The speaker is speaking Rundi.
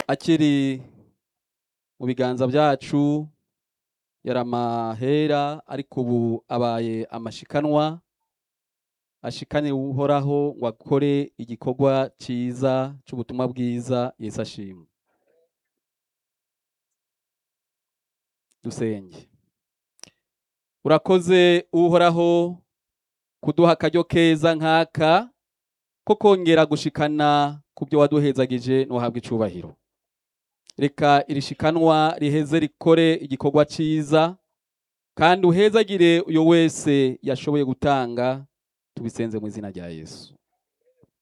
akiri mu biganza byacu yari amahera ariko ubu abaye amashikanwa ashikane uhoraho ngo akore igikorwa cyiza cy'ubutumwa bwiza yesu ashimwe dusenge urakoze uhoraho kuduha akaryo keza nk'aka ko kongera gushikana ku byo waduhezagije ntuhabwe icubahiro reka irishikanwa riheze rikore igikorwa cyiza kandi uhezagire uyo wese yashoboye gutanga tubisenze mu izina rya yesu